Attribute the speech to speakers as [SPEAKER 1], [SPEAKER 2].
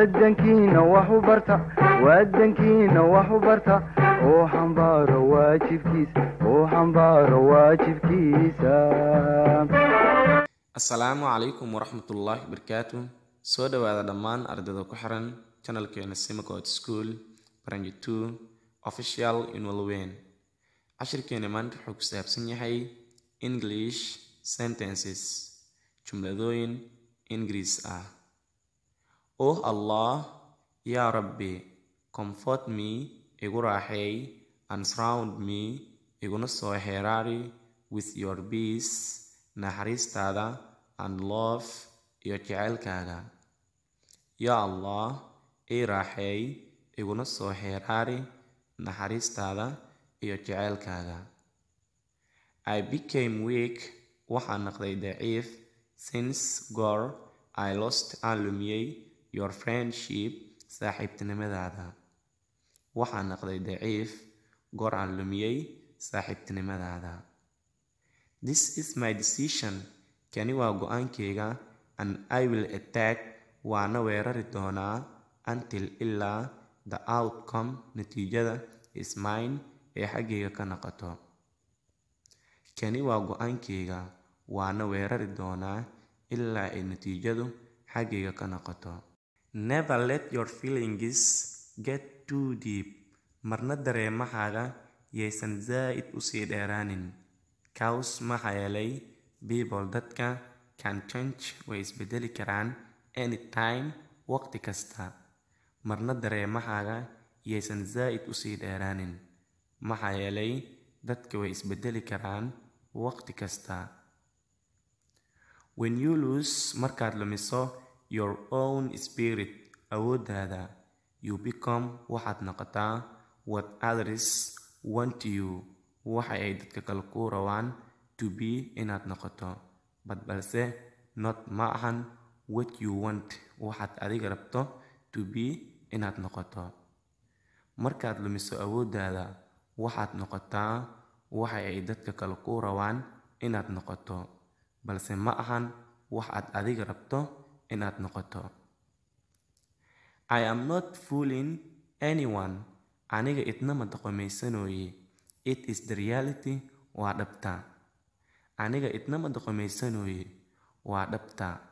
[SPEAKER 1] wadankiina wax u barta wadankiina wax u barta oo xambaaro waajibkiisa oo xambaaro waajibkiisa
[SPEAKER 2] assalaamu calaykum waraxmatullaahi wabarakaatu soo dhowaada dhammaan ardayda ku xiran channelkeena simcod school branch two official inwalweyn cashirkeena maanta wuxuu ku saabsan yahay english sentences jumladooyin ingiriis ah oh allah yaa rabbi comfort me igu raaxeey and surround me iguna soo xeeraari with your peace naxariistaada and love iyo jeceylkaaga yaa allah ii raaxeey iguna soo xeeraari naxariistaada iyo jeceylkaaga i became weak waxaan naqday daciif since goor i lost aan lumiyey your friendship saaxiibtinimadaada waxaan naqday daciif goor aan lumiyey saaxiibtinimadaada this is my decision kani waa go-aankayga and i will attack waana weerari doonaa until ilaa the outcome natiijada is mine ee xaggayga ka noqoto kani waa go-aankayga waana weerari doonaa ilaa ay natiijadu xaggayga ka noqoto never let your feelings get too deep marna dareemahaaga yaysan zaa'id usii dheeraanin cows maxaa yeelay people dadka can change way isbedeli karaan anytime waqti kasta marna dareemahaaga yaysan zaa'id usii dheeraanin maxaa yeelay dadka way isbedeli karaan waqti kasta when you lose markaad lumiso your own spirit awooddaada you become waxaad noqotaa what others want you waxa ay dadka kale kuu rabaan to be inaad noqoto bad balse not ma ahan what you want waxaad adiga rabto to be inaad noqoto markaad lumiso awooddaada waxaad noqotaa waxa ay dadka kale kuu rabaan inaad noqoto balse ma ahan wax aad adiga rabto inaad noqoto i am not fooling anyone aniga idnama doqomaysanooye it is the reality waa dhabta aniga idnama doqomaysanooye waa dhabta